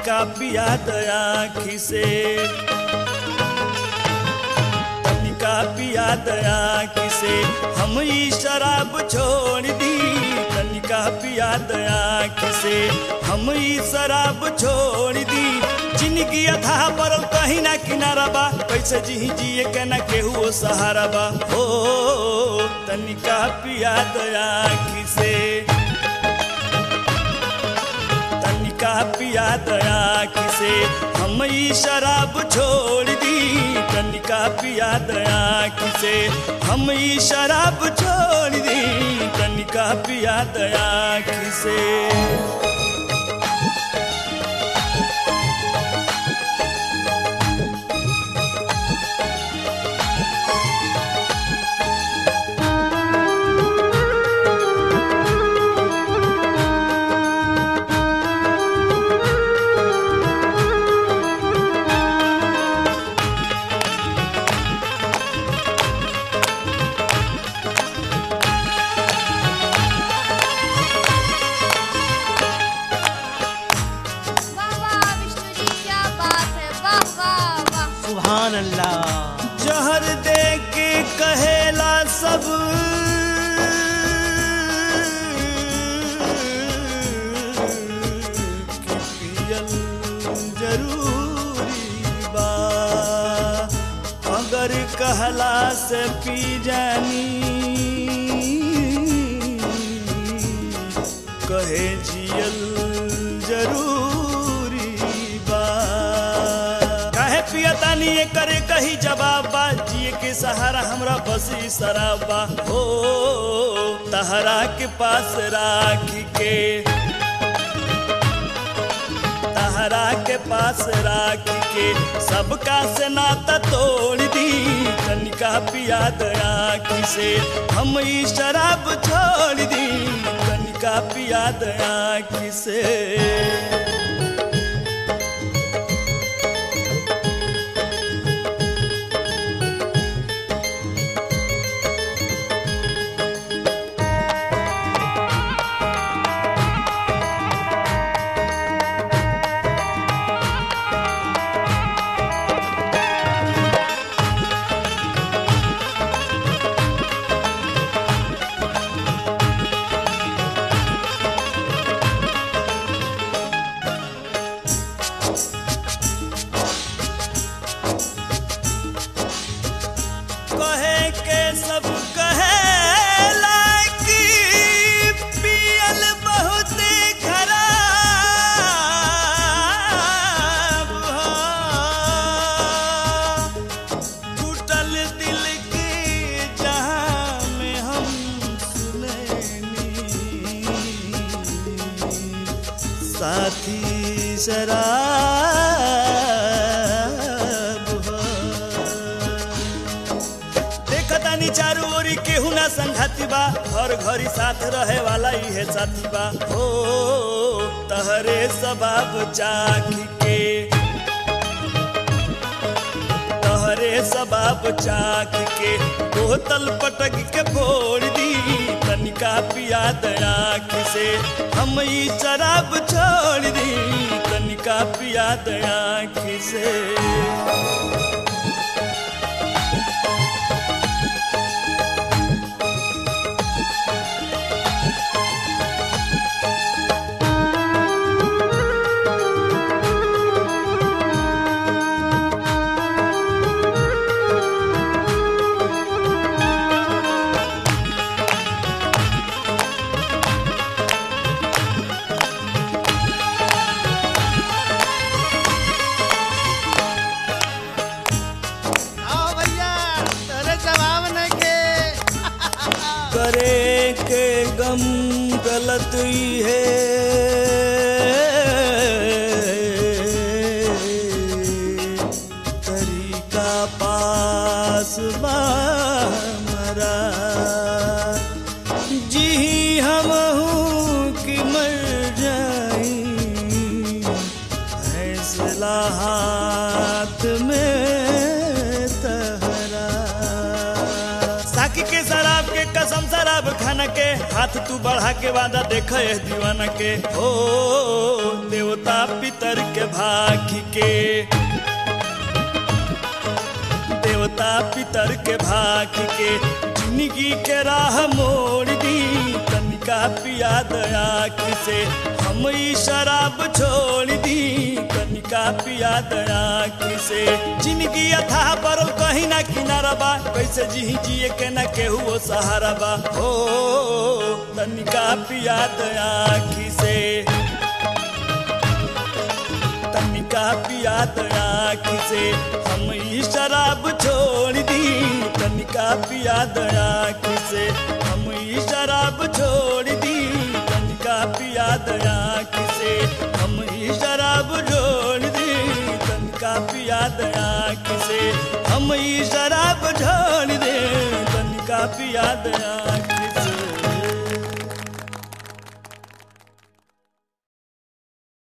तनिका पिया दया खिसे तनिका पिया दया किसे हम ई शराब छोड़ दी तनिका पिया दया किसे हम ई शराब छोड़ दी जिंदगी अथा पर कहीं ना किनारा बा कैसे जी जिए के ना केहू सहारा बा हो तनिका पिया दया किसे तनिका पिया दया किसे हम ई शराब छोड़ दी तनिका पिया दया किसे हम ई शराब छोड़ दी तनिका पिया दया किसे वाह वाह विष्णु जी क्या बात है वाह वाह वाह सुभान अल्लाह जहर दे के कहेला सब कि पियल जरूरी बा अगर कहला से पी जानी कहे जियल जरूरी बा काहे पियतानी ये करे कही जवाब बा जिए के सहारा हमरा बस ई शराब बा हो तहरा के पास राख के तहरा के पास राख के सबका से नाता तोड़ दी तनिका पिया दया किसे हम ई शराब छोड़ दी तनिका पिया दया किसे कहे के सब कहे लाकी पियल बहुत खराब हो टूटल दिल के जहां में हम सुनैनी साथी शराब हो देखतानी चारू ओरी केहू ना संघाती बा हर घड़ी साथ रहे वाला इहे साथी बा हो तहरे सबाब चाखी के तहरे सबाब चाख के बोतल पटक के फोड़ दी तनिका पिया दया से हम ई शराब छोड़ दी तनिका पिया दया से आओ भैया तेरे जवाब नहीं के करे के गम गलत ही है तरीका पास बा हमारा जी हम हूँ कि मर जाई फैसला हाथ में तहरा साकी के शराब के कसम शराब खाना के हाथ तू बढ़ा के वादा देख दीवाना के ओ देव देवता पितर के भाग के देवता पितर के भाग के जिंदगी के राह मोड़ दी तनिका पिया दया से हम ई शराब छोड़ दी तनिका पिया दया से जिंदगी अथा परल कहीं ना किनारा बा कैसे जी जिए के ना केहू वो सहारा बा हो तनिका पिया दया से तनिका पिया दया से हम ई शराब छोड़ दी तनिका पिया दया से हम ई शराब छोड़ दी तनिका पिया दया से हम ई शराब छोड़ दी तनिका पिया दया से हम ई शराब छोड़ दे तनिका पिया दया